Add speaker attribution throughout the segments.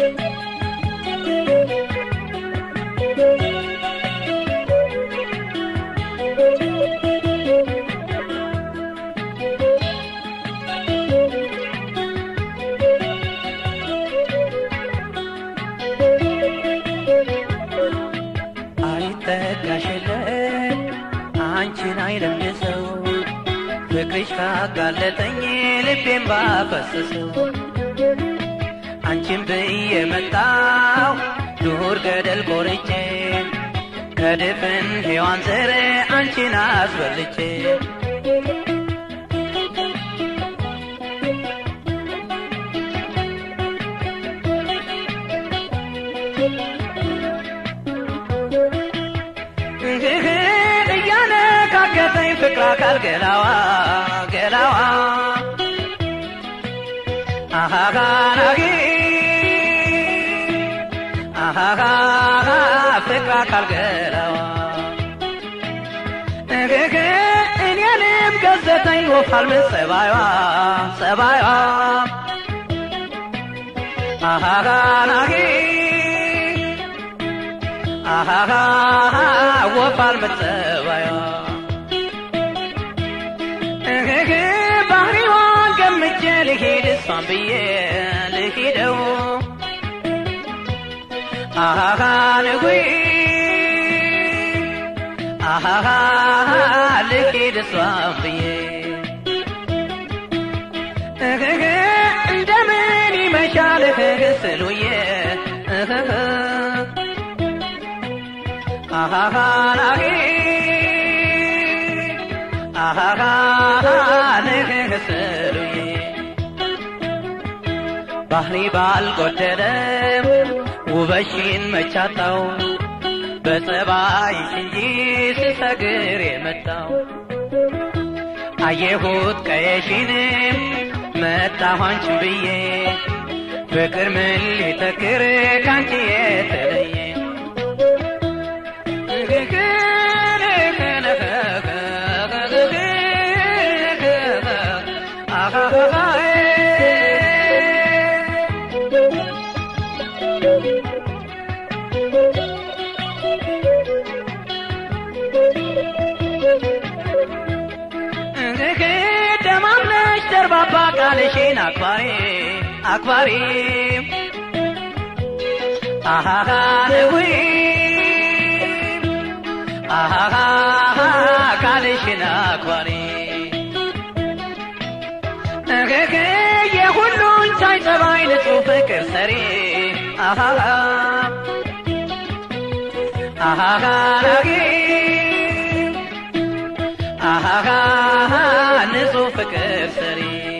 Speaker 1: አይጠጋሽለት አንቺን አይለምሰው ፍቅርሽ ካጋለጠኝ ልቤን ባፈሰሰው አንቺን ብዬ መጣው ዱር ገደል ቆርጬ ከድፍን ሔዋን ዘር አንቺን አስበልጬ እያነካከተኝ ፍቅር አካል ገላዋ ገላዋ አሃጋናጊ አሃጋ ፍቅር አካል ገላዋ እግግ እኔንም ገዘተኝ ወፋል ምን ጸባይዋ ጸባይዋ አሃጋናጊ አሃሃ ወፋል መጸባያ እህህ ባህሪዋን ገምቼ ልሂድ እሷን ብዬ ልሂደው አሃሃ ንጉይ አሃሃ ልሂድ እሷን ብዬ እህህ እንደምን ይመሻል እህህ ስሉዬ እህህ አሃሃናጊ አሃሃ ንግስሩዬ ባህሪ ባልጎደለም ውበሽን መቻጣው በጸባይሽ እንጂ ስሰግር የመጣው አየሁት ቀየሽንም መጣሁ አንቺን ብዬ ፍቅር ምን ሊተክር ካንቺ የተለየ ደማምነሽ ደርባባ ቃልሽን አክባሪ አክባሪ አሃሃ ንጉይ አሃሃ ቃልሽን አክባሪ እግግ የሁሉን ሳይ ጸባይ ንጹህ ፍቅር ሰሪ አሃሃ አሃሃ ናጊ አሃሃ ንጹህ ፍቅር ሰሪ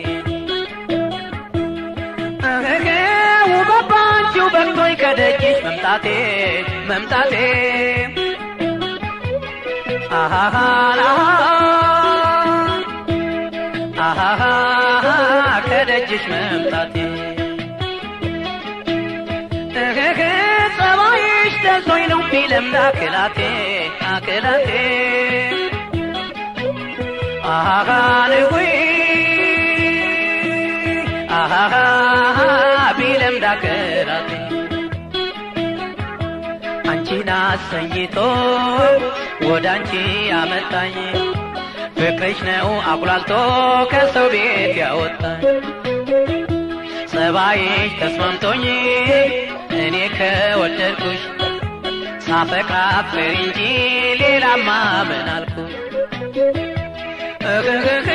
Speaker 1: እግግ ውበት ባንቺው በቅቶኝ ከደጅሽ መምጣቴ መምጣቴ አሃሃ አሃሃ ከደጅሽ መምጣቴ እህህ ጸባይሽ ደርሶኝ ነው ቢለምድ አክላቴ አክላቴ አሃሃ ንጉይ አሃሃ ቢለምድ አክላቴ አንቺን አሰኝቶ ወደ አንቺ ያመጣኝ ፍቅርሽ ነው አቁላልቶ ከሰው ቤት ያወጣኝ ጸባይሽ ተስማምቶኝ እኔ ከወደድኩሽ ሳፈቅር አፍቅር እንጂ ሌላማ ምን አልኩሽ እግግግ